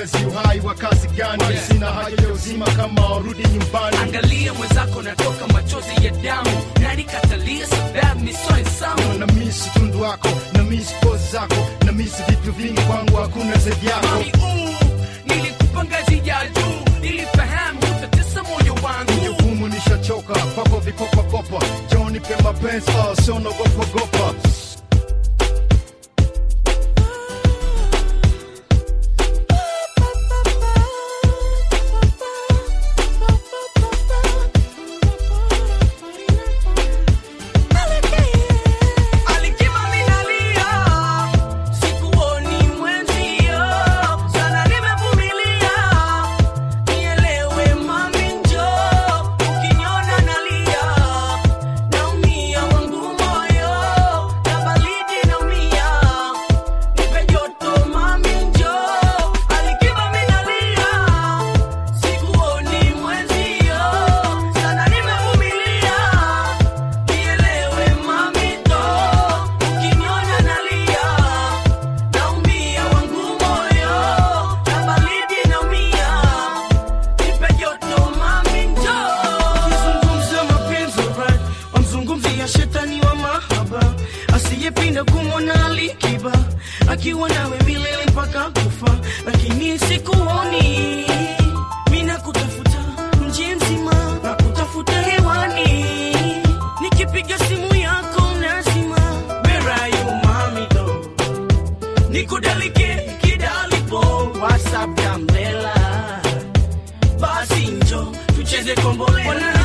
mapenzi uhai wa kazi gani sina haja ya uzima kama warudi nyumbani angalia mwenzako natoka machozi ya damu nani katalia sababu misoesamu na misi tundu wako na misi pozi zako na misi vitu vingi kwangu hakuna zaidi yako mami uu nilikupa ngazi ya juu nilifahamu utatesa moyo wangu jukumu nishachoka kwako vikopakopa joni pe mapenzi oh, sio nagopagopa Alikiba minalia, sikuoni mwenzio, sana nimevumilia. Nielewe mami njoo, ukiniona nalia, naumia wangu moyo, na baridi naumia. Nipe joto mami njoo, alikiba minalia, sikuoni mwenzio, sana nimevumilia. Nielewe mami ndo, ukiniona nalia, naumia wangu moyo, na baridi naumia. Nipe joto mami ndo. Ukizungumza mapenzi right, wamzungumzia shetani wa mahaba asiyepinda kumwona Alikiba akiwa nawe milele mpaka kufa, lakini sikuoni mina kutafuta mji mzima na kutafuta hewani, nikipiga simu yako nazima. Where are you mami do nikudalike kidalipo WhatsApp ya mlela basi njo tucheze kombolela